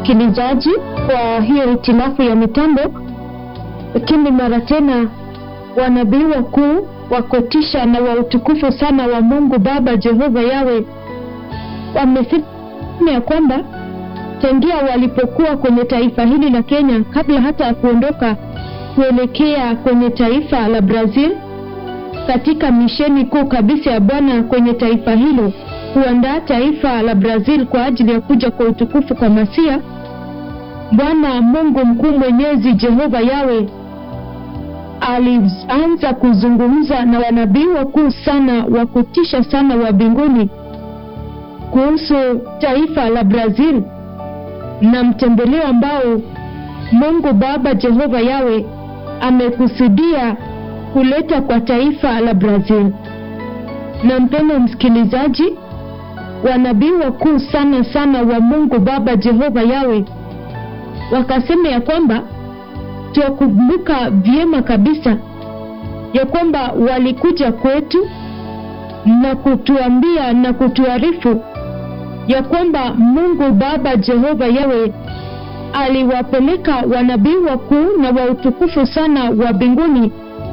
msikilizaji, kwa hiyo hitilafu ya mitambo, lakini mara tena wanabii wakuu wa kutisha na wa utukufu sana wa Mungu Baba Jehova Yawe wamesema ya kwamba tangia walipokuwa kwenye taifa hili la Kenya, kabla hata ya kuondoka kuelekea kwenye taifa la Brazil, katika misheni kuu kabisa ya Bwana kwenye taifa hilo, kuandaa taifa la Brazil kwa ajili ya kuja kwa utukufu kwa Masia, Bwana Mungu mkuu mwenyezi Jehova Yawe alianza kuzungumza na wanabii wakuu sana wa kutisha sana wa mbinguni kuhusu taifa la Brazil na mtembeleo ambao Mungu Baba Jehova Yawe amekusudia kuleta kwa taifa la Brazil. Na mpendo msikilizaji, wanabii wakuu sana sana wa Mungu Baba Jehova Yawe wakasema ya kwamba tuwakumbuka vyema kabisa ya kwamba walikuja kwetu na kutuambia na kutuarifu ya kwamba Mungu Baba Jehova Yawe aliwapeleka wanabii wakuu na wa utukufu sana wa mbinguni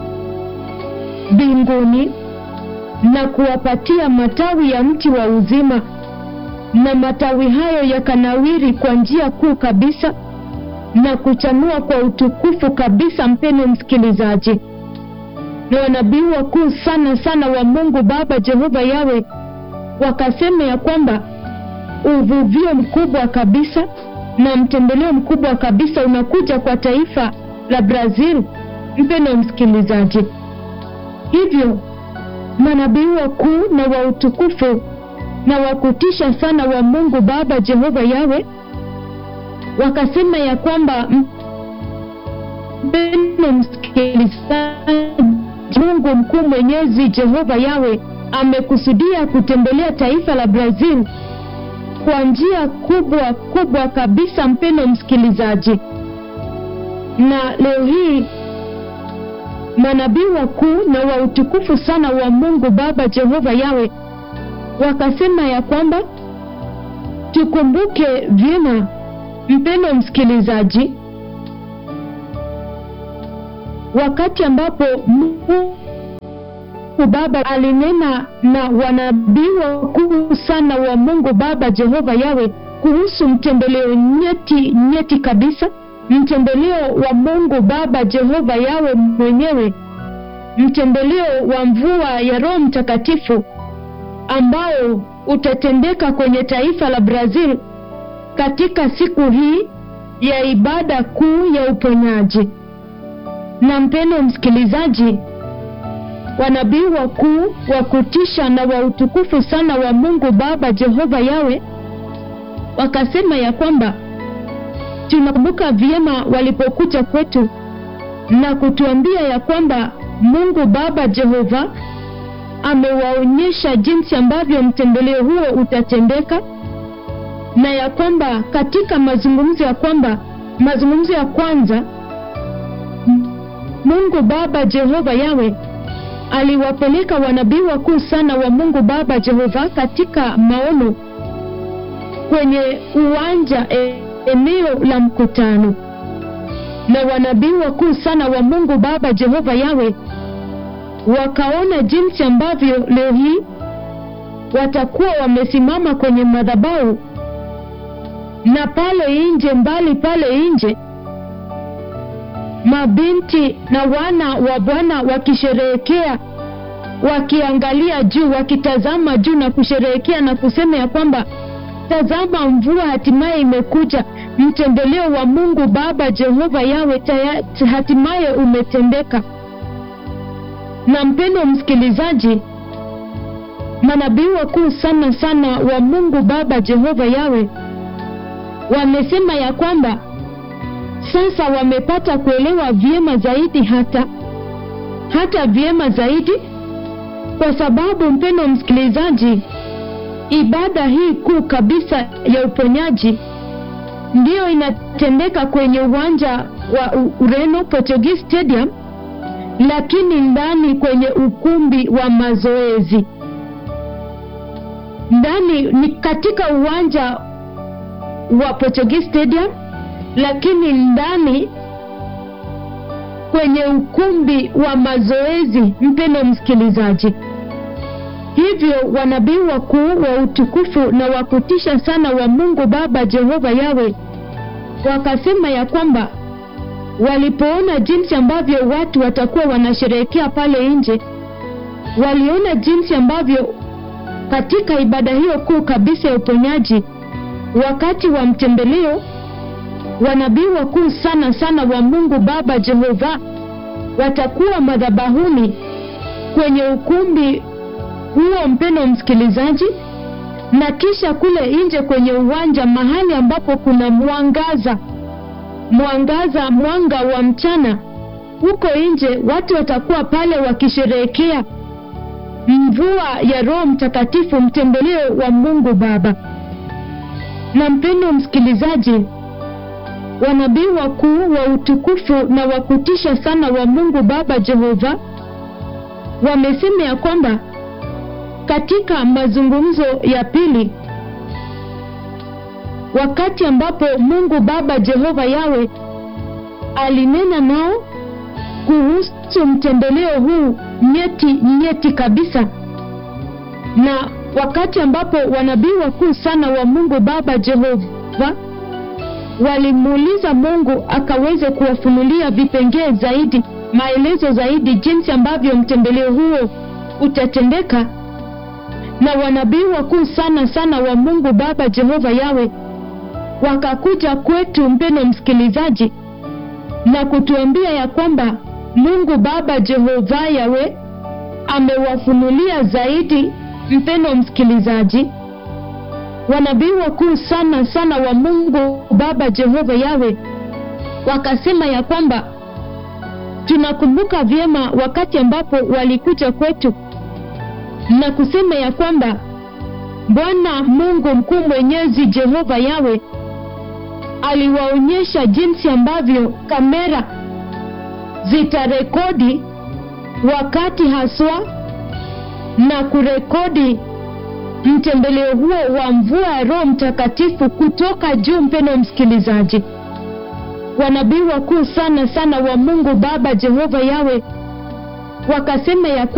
mbinguni na kuwapatia matawi ya mti wa uzima, na matawi hayo yakanawiri kwa njia kuu kabisa na kuchanua kwa utukufu kabisa. Mpendo msikilizaji, na wanabii wakuu sana sana wa Mungu Baba Jehova Yawe wakasema ya kwamba uvuvio mkubwa kabisa na mtembeleo mkubwa kabisa unakuja kwa taifa la Brazil. Mpendo msikilizaji, hivyo manabii wakuu na wa utukufu na wa kutisha sana wa Mungu Baba Jehova Yawe wakasema ya kwamba mpendo msikilizaji, Mungu mkuu mwenyezi Jehova Yawe amekusudia kutembelea taifa la Brazil kwa njia kubwa kubwa kabisa, mpendo msikilizaji. Na leo hii manabii wakuu na wa utukufu sana wa Mungu Baba Jehova Yawe wakasema ya kwamba tukumbuke vyema, mpendo msikilizaji, wakati ambapo Mungu Baba alinena na wanabii wakuu sana wa Mungu Baba Jehova Yawe kuhusu mtembeleo nyeti nyeti kabisa, mtembeleo wa Mungu Baba Jehova Yawe mwenyewe, mtembeleo wa mvua ya Roho Mtakatifu ambao utatendeka kwenye taifa la Brazil katika siku hii ya ibada kuu ya uponyaji. Na mpendo msikilizaji, wanabii wakuu wa kutisha na wa utukufu sana wa Mungu Baba Jehova Yawe wakasema ya kwamba tunakumbuka vyema walipokuja kwetu na kutuambia ya kwamba Mungu Baba Jehova amewaonyesha jinsi ambavyo mtembeleo huo utatendeka, na ya kwamba katika mazungumzo ya kwamba mazungumzo ya kwanza Mungu Baba Jehova Yawe aliwapeleka wanabii wakuu sana wa Mungu Baba Jehova katika maono kwenye uwanja e, eneo la mkutano, na wanabii wakuu sana wa Mungu Baba Jehova Yawe wakaona jinsi ambavyo leo hii watakuwa wamesimama kwenye madhabahu na pale nje, mbali pale nje mabinti na wana wa Bwana wakisherehekea, wakiangalia juu, wakitazama juu na kusherehekea na kusema ya kwamba tazama, mvua hatimaye imekuja, mtembeleo wa Mungu Baba Jehova Yawe taya, hatimaye umetendeka. Na mpendo msikilizaji, manabii wakuu sana sana wa Mungu Baba Jehova Yawe wamesema ya kwamba sasa wamepata kuelewa vyema zaidi, hata hata vyema zaidi, kwa sababu mpendo msikilizaji, ibada hii kuu kabisa ya uponyaji ndiyo inatendeka kwenye uwanja wa Ureno Portuguese Stadium, lakini ndani kwenye ukumbi wa mazoezi ndani ni katika uwanja wa Portuguese Stadium, lakini ndani kwenye ukumbi wa mazoezi, mpendo msikilizaji. Hivyo wanabii wakuu wa utukufu na wa kutisha sana wa Mungu Baba Jehova Yawe wakasema ya kwamba walipoona jinsi ambavyo watu watakuwa wanasherehekea pale nje, waliona jinsi ambavyo katika ibada hiyo kuu kabisa ya uponyaji, wakati wa mtembeleo, wanabii wakuu sana sana wa Mungu Baba Jehova watakuwa madhabahuni kwenye ukumbi huo, mpendo msikilizaji, na kisha kule nje kwenye uwanja, mahali ambapo kuna mwangaza mwangaza, mwanga wa mchana, huko nje watu watakuwa pale wakisherehekea mvua ya Roho Mtakatifu, mtembeleo wa Mungu Baba. Na mpendo msikilizaji, wanabii wakuu wa utukufu na wa kutisha sana wa Mungu Baba Jehova wamesema ya kwamba katika mazungumzo ya pili, wakati ambapo Mungu Baba Jehova Yawe alinena nao kuhusu mtembeleo huu nyeti nyeti kabisa, na wakati ambapo wanabii wakuu sana wa Mungu Baba Jehova walimuuliza Mungu akaweze kuwafunulia vipengee zaidi, maelezo zaidi, jinsi ambavyo mtembeleo huo utatendeka, na wanabii wakuu sana sana wa Mungu Baba Jehova Yawe wakakuja kwetu, mpendo msikilizaji, na kutuambia ya kwamba Mungu Baba Jehova Yawe amewafunulia zaidi, mpendo msikilizaji, wanabii wakuu sana sana wa Mungu Baba Jehova Yawe wakasema ya kwamba tunakumbuka vyema wakati ambapo walikuja kwetu na kusema ya kwamba Bwana Mungu mkuu mwenyezi Jehova Yawe aliwaonyesha jinsi ambavyo kamera zitarekodi wakati haswa na kurekodi mtembeleo huo wa mvua ya Roho Mtakatifu kutoka juu. Mpendo msikilizaji, wanabii wakuu sana sana wa Mungu Baba Jehova Yawe wakasema ya